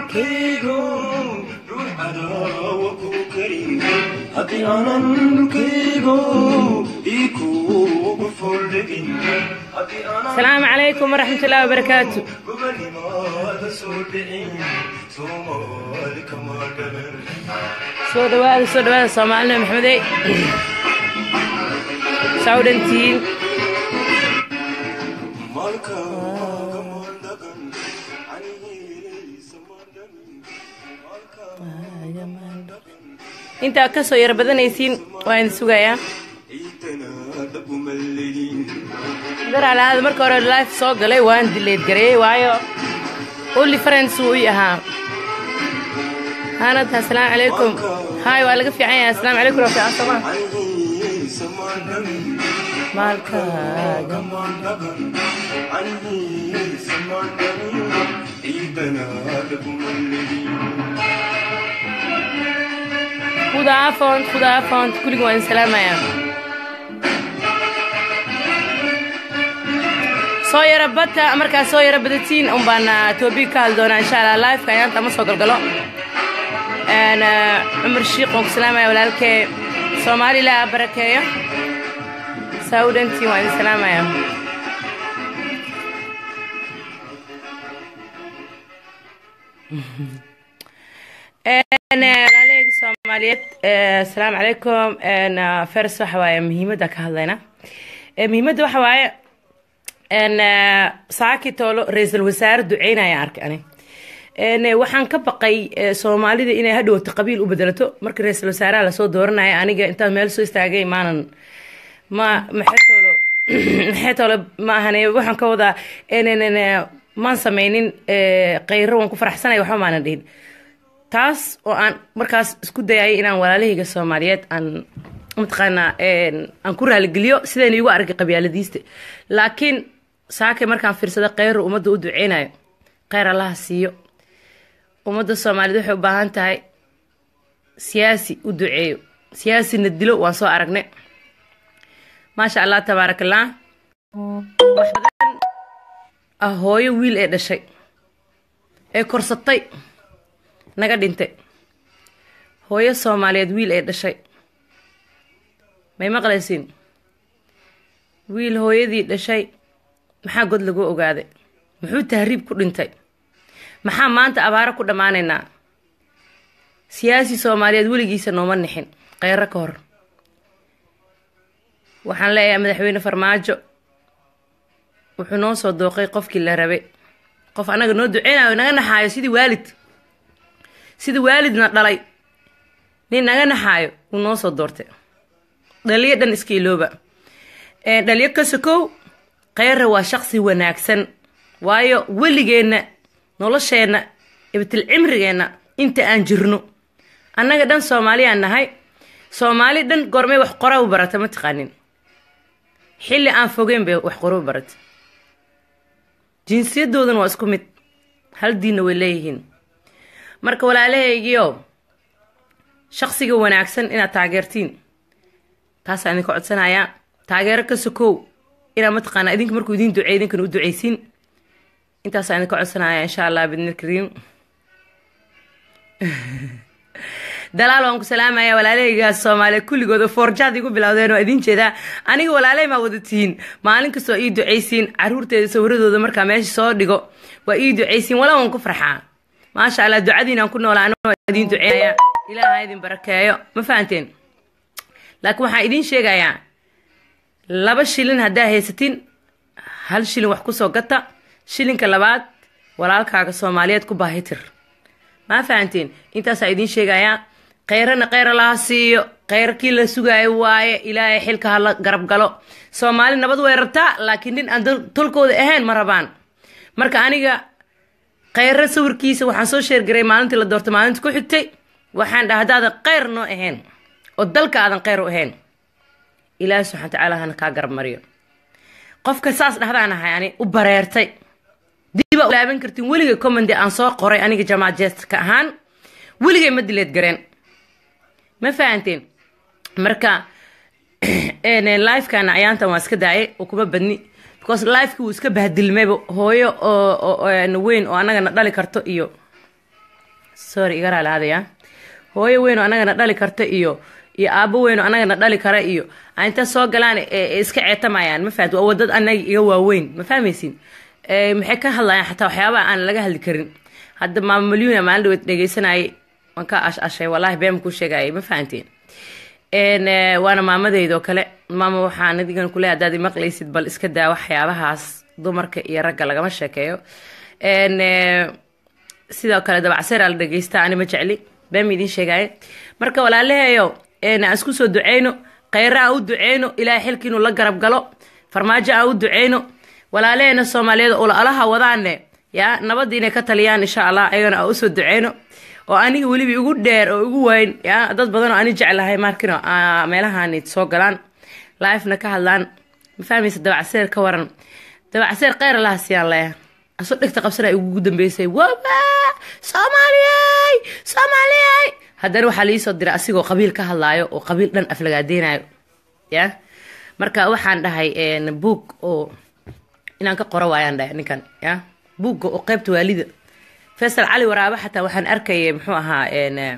dhulkaygo ruux cadaawa ku karin haddii aanan dhulkaygo ii kuugu foldhegin haddii aanan asalaamu calaykum waraxmatullaahi wabarakaatu gobanimaada soo dhicin soomaali kama dhalan soo dhawaada soo dhawaada soomaalina maxmedey saa u dhantihiin maalkaaga maandhagan canihiisa maandhamin intaa ka soo yara badanaysiin waa idin sugayaa ciidana dhabumallegin daralaada marka hore life soo galay waan dileed gareeyey waayo only friends wuu ii ahaa haanad asalaamu calaykum haay waa laga fiican yahay asalaamu calaykum waa fiican sooma canihiisa maandhamin maalkaaga maandhagan canihiisa maandhamin ciidana dhabumallegin hudaa font hudaa font kulligii waa idin salaamayaa soo yara bata markaa soo yara badatiin un baan toobig ka hadli doonaa insha allah liveka ayaanta ama soo galgalo Een, eh, cumar shiiq waan ku salaamaya walaalkee soomaali ilaa barakeeyo saa u dhantiin waa idin salaamaya Een, eh, walaalahayga soomaaliyeed eh, asalaamu calaykum Een, eh, fers waxa waaye muhiimadda ka hadlayna Eh, muhiimadda waxa waaye een, eh, saaki toolo ra-iisul wasaare duceynaya arkay ani Een, eh, waxaan ka baqay eh, soomaalida inay hadhowto qabiil u bedelato marka ra-iisul wasaaraha lasoo dooranaya aniga intaan meel soo istaagay maanan ma maxay toolo maxay toolo ma ahane waxaan ka wadaa een, een, een, eh, maan sameynin eh, khayro waan ku faraxsanay waxba maanan dhihin taas oo aan markaas isku dayayay inaan walaalahayga soomaaliyeed aan mataqaanaa een, aan ku raaligeliyo sidayna igu arkay qabyaaladiista laakiin saakay markaan fiirsada kheyru ummadda u duceynayo kheyr allaha siiyo ummadda soomaaliyeed waxay u baahan tahay siyaasi u duceeyo siyaasina dilo waan soo aragnay maasha allah tabaaraka allah wax badan ah hooyo wiil ee dhashay ee korsatay naga dhintay hooyo soomaaliyeed wiil ee dhashay may maqlaysiin wiil hooyadii dhashay maxaa god lagu ogaaday muxuu tahriib ku dhintay maxaa maanta abaaro ku dhammaanaynaa siyaasi soomaaliyeed weligiisa nooma nixin kheyro ka hor waxaan leeyahay madaxweyne farmaajo wuxuu noo soo dooqay qofkii la rabay qof annaga noo duceynayo naga naxaayo sidii waalid sidii waalidna dhalay nin naga naxaayo wuu noo soo doortay dhaliyo dhan iska ilooba Ee, dhaliyo ka sokow kheyra waa shaqsi wanaagsan waayo weligeenna nolosheenna ibtil cimrigeenna inta aan jirno annaga dhan soomaaliyaan nahay soomaali dhan goormay wax qora u barata ma taqaanin xilli aan fogeyn bay wax qoro u barata jinsiyadoodana waa isku mid hal diinna way leeyihiin marka walaalahaygiio shaqsiga wanaagsan inaad taageertiin taasaan idinka codsanayaa taageero ka sokow inaad mataqaanaa idinka markuu idin duceey idinkana u duceysiin intaasaan idinka codsanayaa insha allah bidni kariim dalaal waan ku salaamaya walaalahaygaas soomaaliya kulligood oo foorjaad igu bilowdeen waa idin jeedaa aniga walaalay maa wada tihiin maalin kastoo ii duceysiin caruurteeda sawiradooda markaa meesha soo dhigo waa ii duceysiin walaa waan ku farxaa maasha allah ducadiinaan ku noolaa anoo waa idin duceeya ilaaha idin barakeeyo ma fahanteen laakiin waxaan idin sheegayaa laba shilin haddaa haysatin hal shilin wax kusoo gata shilinka labaad walaalkaaga soomaaliyeed ku baahitir ma fahanteen intaasaa idin sheegayaa kheyrana kheyra laha siiyo kheyrkii la sugaayo waaye ilaahay xilka hala garab galo soomaali nabad way rabtaa laakiin nin aan dal- tolkooda ahayn ma rabaan marka aniga kheyro sawirkiisa waxaan soo sheergaray maalintii la doortay maalinta ku xigtay waxaan dhaha haddaadan kheyr noo ahayn oo dalka aadan kheyr u ahayn ilaahi subxana watacaala hana kaa garab mariyo qofka saas dhahdaan ahay ani u bareertay diba u laaban kartin weligay commendi aan soo qoray aniga jamaad jeestka ahaan weligay ma dileed gareen ma fahanteen marka lifekana ayaantan waa iska daayay oo kuma badni because lifeki wuu iska bahdilmayba hooyo oo oo- oo weyn oo annagana dhali karto iyo sorry iga raali aadaya hooyo weyn oo anagana dhali karta iyo iyo aabo weyn oo anagana dhali kara iyo aan inta soo galaan ee- ee iska ceetamayaan ma fahamti waa wadad anaga iga waaweyn ma fahmaysin Ee, maxay ka hadlayaan xataa waxyaabaha aan laga hadli karin hadda maama malyuna maalin dhaweed dhegeysanayay waan ka ash ashay wallaahi been kuu sheegayay ma fahanteen Een, ee, waana maamadeyda oo kale maama waxaan adigan kuleeyahay haddaad imaqlaysid bal iska daa waxyaabahaas dumarka iyo ragga lagama sheekeeyo Een, ee, sidoo kale dabacseer la dhegeysta ani ma jecli been ma idiin sheegaaye marka walaalaheeyo een, aan isku soo duceyno kheyra aan u duceyno ilaahay xilka inuu la garab galo farmaajo aan u duceyno walaalaheena soomaaliyeed oo alaha wadaane ya nabadda inay ka taliyaan insha allah ayagana aan usoo duceyno oo aniga weliba igu dheer oo igu weyn ya dad badan oo ani jeclahay markino aa meelahaani soo galaan live-na ka hadlaan ma fahmaysa dabacseer ka waran dabacseer kheyr allaha siyaan leeya asoo dhegta qabsanaya ugu dambeysay waba soomaaliyey soomaaliyey haddana waxaa liisoo diray asigoo qabiil ka hadlaayo oo qabiil dhan aflagaadeynayo ya marka waxaan dhahay een, buug oo inaan ka qoro waayaan dhahay ninkan ya buugga oo qeybta waalida faysal cali waraabe xataa waxaan arkayay muxuu ahaa een, eh,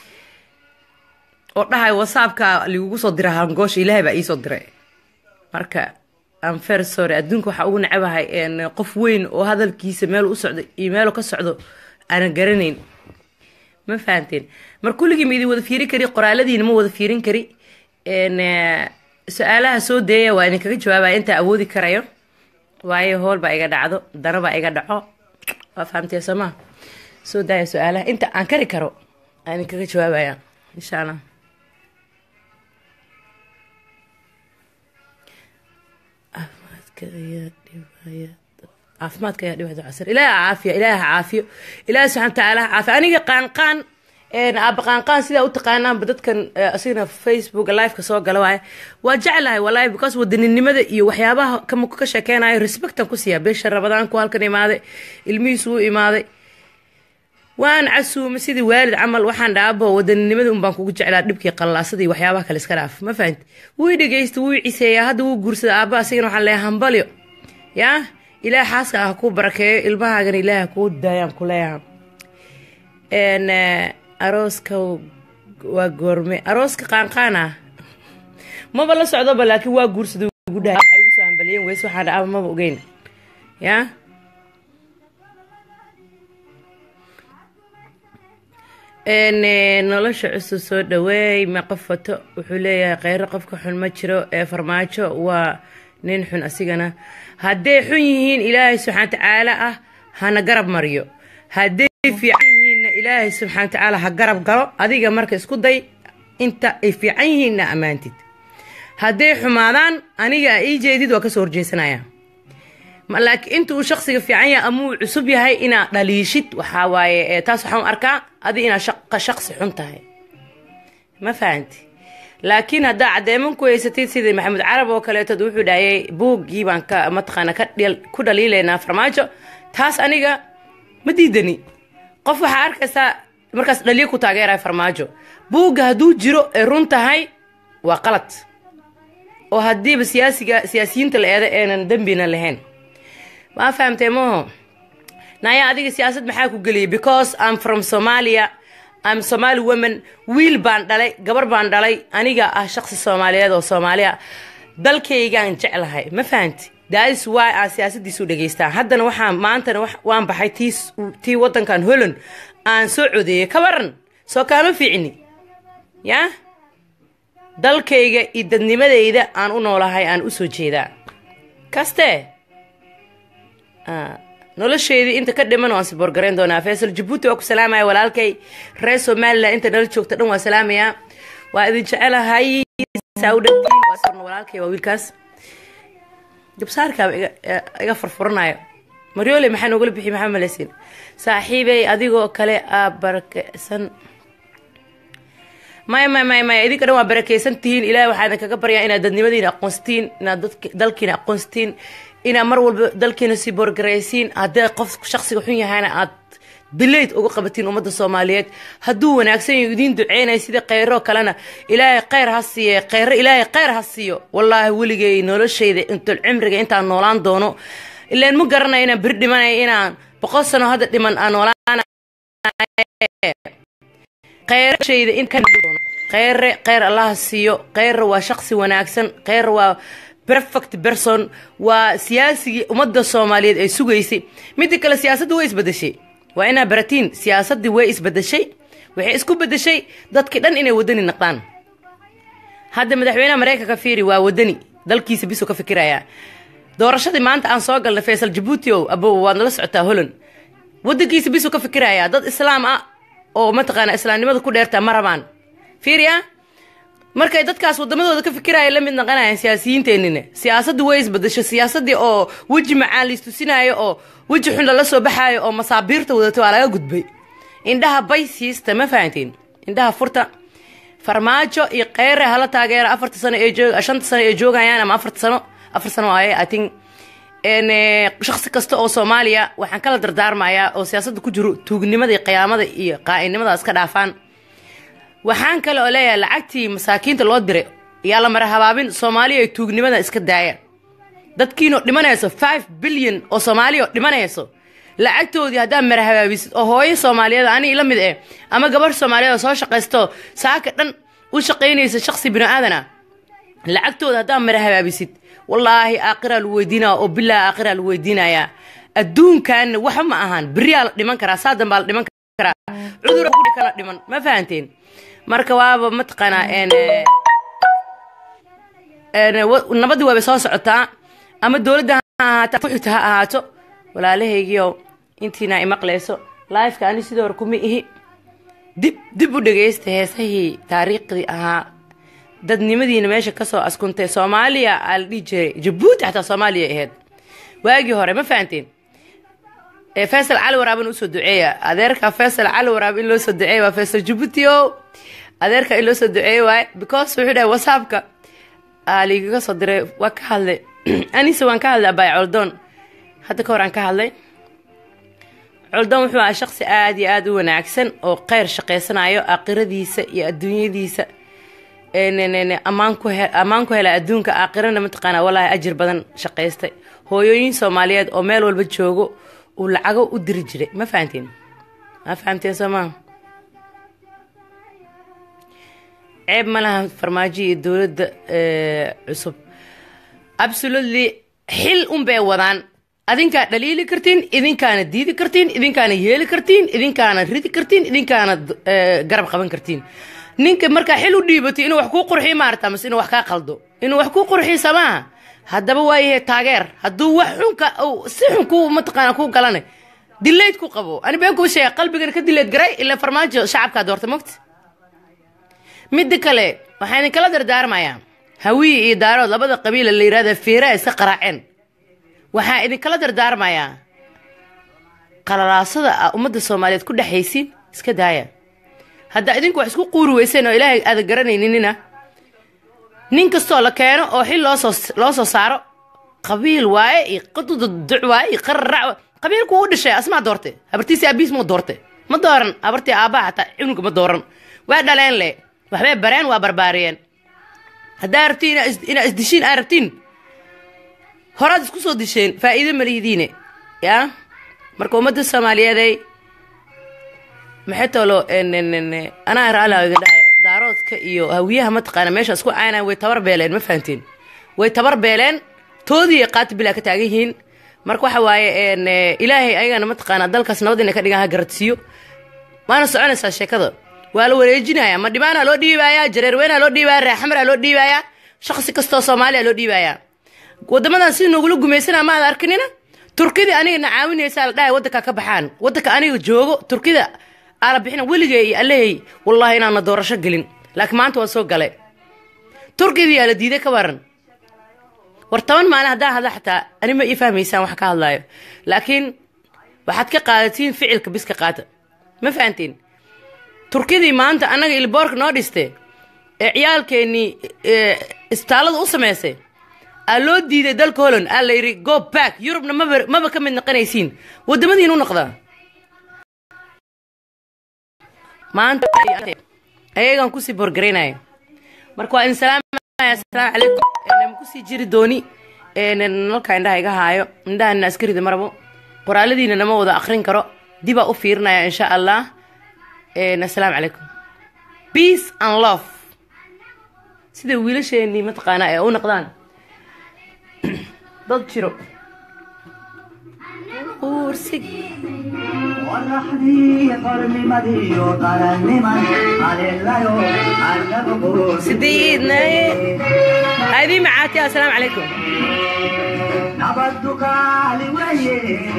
oo dhahay whatsappka ligugu soo dira hangoosha ilaahay baa iisoo diray marka am fair sorry adduunka waxaa ugu nacabahay een, qof weyn oo hadalkiisa meel u socdo iyo meelu ka socdo aanan garanayn ma fahanteen mar kulligii ma idin wada fiirin kari qoraaladiina ma wada fiirin kari Een, eh, su-aalaha soo deeya waa idinkaga jawaabaya intaa awoodi karayo waayo hool baa iga dhacdo dana baa iga dhaco waa fahamtee soo maa soo daaya su-aalaha inta aan kari karo aan idinkaga jawaabaya insha allah caafimaadka ayaa dhibaya caafimaadka ayaa dhibaya casir ilaaha caafiya ilaaha caafiyo ilaaha subxana watacaala ha caafiyo aniga qaanqaan een, aaba qaanqaan sidaa u taqaanaanba dadkan eh, asigana facebooka liveka soo gala waaye waa jeclahay walahi because wadaninimada iyo waxyaabaha kama ka sheekeynayo respectan ku siiya beesha rabadaanku halkan imaaday ilmihiisu u imaaday waan casuumay sidii waalid camal waxaan dhaabo wadaninimada unbaan kugu jeclaa dhibkii qallaasada iyo waxyaabaha kale iska dhaaf ma fahanti wuu dhegeysta wuu ciseeyaa hadda wuu guursada aabba asigana waxaan leeyahay hambalyo yaa ilaah xaaska ah kuu barakeeyo ilmahaagana ilaah kuu daayaan ku leeyahay een eh, arooska waa goorme arooska qaanqaan ah maba la socdoba laakiin waa guursada ugu dhahay waxay ugu soo hambaliyeen weys waxaan dhaaba maba ogeyn yaa een eh, nolosha cusub soo dhaweey ma qof wato wuxuu leeyahay kheyro qofka xun ma jiro ee farmaajo waa nin xun asigana hadday xun yihiin ilaahay subxaana tacaala ah hana garab mariyo hadday fiican yihiinna ilaahay subxaana tacaala ha garab galo adiga marka isku day inta ay fiican yihiinna ammaantid hadday xumaadaan aniga ii jeedid waa kasoo horjeesanaya Ma- laakiin inta uu shaksiga fiican yahay ama uu cusub yahay inaad dhaliishid waxaa waaye eh, taas waxaan u arkaa adi inaad shaqa shaqsi xun tahay ma fahanti laakiin haddaa caddeeman ku haysatid sidii maxamed carab oo kaleetod wuxuu dhahayay buuggii baan ka mataqaana ka dhil- ku dhaliilaynaa farmaajo taas aniga ma diidani qof waxaa arkaysaa markaas dhaliyo ku taageeraya farmaajo buugga hadduu jiro ee run tahay waa qalad oo haddiiba siyaasiga siyaasiyiinta la eeda eenan dembina lahayn ma fahamtay maho naya adiga siyaasad maxaa ku geliyay because I'm from Somalia I'm Somali woman wiil baan dhalay gabar baan dhalay aniga ah shaqsi Soomaaliyeed oo Soomaaliya dalkaygaan jeclahay ma fahanti that is why aan siyaasadiisu dhageystaa haddana waxaan maantana wax- waan baxay tii tii wadankan Holland aan soo codeeyay ka waran soo kaama fiicni yaa dalkayga iyo dadnimadayda aan u noolahay aan u soo jeedaa kaste Ah, nolosheedii inta ka dhiman waan siboorgarayn doonaa faysal jabuuti waa ku salaamaya walaalkay reer somalilan inta nala joogta dhan waa salaamayaa waa idin jecelahay saa u dhantiin waa sirna walaalkay waa wiilkaas gabsaarkaaba iga eh, iga furfuranayo maryoole maxaa noogala bixi maxaa maleysin saaxiibey adigoo kale aa barakeysan maya maya maya maya idinka dhan waa barakeysan tihiin ilahay waxaa idin kaga baryaa inaad dadnimadiina aqoonsatiin inaad dadk- dalkiina aqoonsatiin inaad mar walba dalkiina sii boorgaraysiin haddee qof shaksiga xun yahayna aad dilayd uga qabatiin ummadda soomaaliyeed hadduu wanaagsan yahay idiin duceynaya sida kheyro kalena ilaahay kheyr ha siiye kheyro ilaahay kheyr ha siiyo wallaahi weligay noloshayda intul cimriga intaan noolaan doono ilaan ma garanaya inaan beri dhimanaya inaan boqol sano hadda dhiman aan noolaan kheyrashayda in kan kheyre kheyr allaha siiyo kheyre waa shaqsi wanaagsan kheyre waa perfect person waa siyaasigii ummadda soomaaliyeed ay sugaysay midda kale siyaasadda way isbedeshay waa inaa baratiin siyaasaddii way isbedeshay waxay isku bedeshay dadkii dhan inay wadani naqdaan hadda madaxweynaha maraykanka fiiri waa wadani dalkiisa bisuu ka fikirayaa doorashadii maanta aan soo galnay faysal jabuuti o abo waad nala socotaa holland wadankiisa bisuu ka fikirayaa dad islaam ah oo mataqaana islaamnimada ku dheerta ma rabaan fiiriya markay dadkaas wadamadooda ka fikiraya la mid naqanayaan siyaasiyiinteenina siyaasaddu way isbadasho siyaasadii oo weji macaan liistusinaayo oo weji xun lala soo baxaayo oo masaabiirta wadata waa laga gudbay indhaha bay siista ma fahantiin indhaha furta farmaajo iyo kheyre hala taageera afarta sano ee joog shanta sano ee joogayaan ama afarta sano afar sano waaye i think shaksi kasta oo soomaaliya waxaan kala dardaarmayaa oo siyaasadda ku jiro tuugnimada iyo qiyaamada iyo qaa'inimada iska dhaafaan waxaan kale oo leeyahay lacagtii masaakiinta loo diray yaa la mara habaabin soomaaliya ay tuugnimada iska daaya dadkiinoo dhimanayso five bilyan oo soomaaliya oo dhimanayso lacagtoodii haddaad mara habaabisid oo hooyo soomaaliyeed ani la mid eh ama gabarh soomaaliyeed oo soo shaqaysto saaka dhan u shaqaynaysa shaksi bini aadan ah lacagtooda haddaad mara habaabisid wallaahi aakhiraa lagu weydiinaya oo bilaa aakhiraa lagu weydiinayaa adduunkanna waxa ma ahaan beriyaa la dhiman karaa saa dambaa la dhiman karaa cudura kudhi kala dhiman ma fahanteen marka waaba mataqaanaa nabadii waabay soo socotaa ama dowladda ha ahaato kuxigta ha ahaato walaalahaygiio intiina imaqlayso lifeka ani sidoo hore kuma ihi dib dib u dhegaysta heesahii taariikhdii ahaa dadnimadiina meesha kasoo askuntay soomaaliya aa la dhihi jiray jabuuti xataa soomaaliya ahayd waagii hore ma fahanteen faysal cali waraaban usoo duceeya adeerka faysal cali waraab in loo soo duceeya waa faysal jabuuti o adeerka in loo soo duceeya waaye because wuxuu dhahay whatsappka aa liigaga soo diray waa ka hadlay anise waan ka hadlay abaay coldoon hadda ka hor aan ka hadlay coldoon wuxuu ahaa shaqsi aada iyo aada u wanaagsan oo kheyr shaqaysanayo aakhiradiisa iyo adduunyadiisa ammaan ku he ammaan ku hela adduunka aakhirana mataqaanaa wallaahi ajir badan shaqaystay hooyooyin soomaaliyeed oo meel walba joogo uu lacago u diri jiray ma fahanteen ma fahamteen soo maa ceeb ma laha farmaajo iyo dowladda cusub absolutely xil un bay wadaan adinkaa dhaliili kartiin idinkaana diidi kartiin idinkaana yeeli kartiin idinkaana ridi kartiin idinkaana garab qaban kartiin ninka markaa xil u dhiibatay inuu wax kuu qurxiyo maarata mase inuu wax kaa qaldo inuu wax kuu qurxiyo samaaha haddaba waayahe taageer hadduu wax xunka si xun ku mataqaana ku galana dilayd ku qabo ani been kuu sheega qalbigana ka dilayd garay ilaa farmaajo shacabkaa doorta mogta midda kale waxaa idinkala dardaarmayaa hawiye iyo daarood labada qabiila la yirahda fiiraa iska qaraaceen waxaa idinkala dardaarmayaa qalalaasada a ummadda soomaaliyeed ku dhexaysiin iska daaya haddaa idinku wax isku quuri weyseen oo ilaahay aadan garanayninina nin kastoo la keeno oo xil loosoo loo soo saaro qabiil waaye iyo qaduduc waaye iyo qararac qabiilku u dhashay asmaa doorte habartiisi abiis muu doorte ma dooran habartii aabbaha xataa cunuga ma dooran waa dhaleen le waxbay bareen waa barbaariyeen haddaa rabtiin inaa isdishiin aa rabtiin horaad isku soo disheen faa'iido malihidiine yaa marka ummadda soomaaliyeeday maxay toolo anaa raalaga dhahay daaroodka iyo hawiyaha mataqaana meesha isku caynaan way tabar beeleen ma fahanteen way tabar beeleen toodii qaati bilaa ka taagan yihiin marka waxa waaye ilaahay ayagana mataqaana dalkaas nabad inay ka dhigaan ha garadsiiyo waana soconaysaa sheekada waa la wareejinaya ma dhibaana loo dhiibayaa jareerweynaa loo dhiibaya reexamraa loo dhiibayaa shaqsi kastoo soomaaliya loo dhiibayaa wadamadan si nogula gumaysana maad arkinina turkidii anigana caawinaysaa la dhahay waddanka ka baxaan waddanka aniga joogo turkida aala bixina weligay iyo allehey wallahi inaana doorasho gelin laakiin maanta waan soo galay turkidii yaa la diiday ka waran war toban maalin haddaan hadla xataa ani ma ii fahmaysaan wax ka hadlaayo laakiin waxaad ka qaadatiin ficilka bis ka qaata ma fahantiin turkidii maanta annaga ilboorka noo dhiste ee ciyaalkeennii isbitaallada u samaysay aa loo diiday dalka holland aa la yidhi go back yurubna maba maba ka mid noqonaysiin waddamadiin u noqdaa maanta ayagaan kusii borgaraynaya marka waa idin salaamaya asalaamu calaykum nama kusii jiri dooni nalka indhaha iga haayo indhahanna askarida marabo qoraaladiina nama wada akrin karo dibaa u fiirinaya insha allah assalaamu calaykum peace and love sida wiilasheenii mataqaanaa ee u noqdaan dad jiro uursig qoraxdii qornimadiyo qaranniman haleelayo annagu sidiidnaye aadii macaati assalaamu calaykum nabaddu kaali weye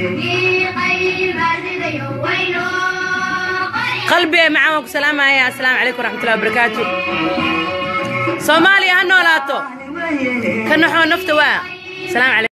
qalbi ee macaan waan ku salaamaya assalaamu calaykum waraxmatullahi wabarakaatu soomaaliya ha noolaato ka naxoo nafta waa salaam calaykum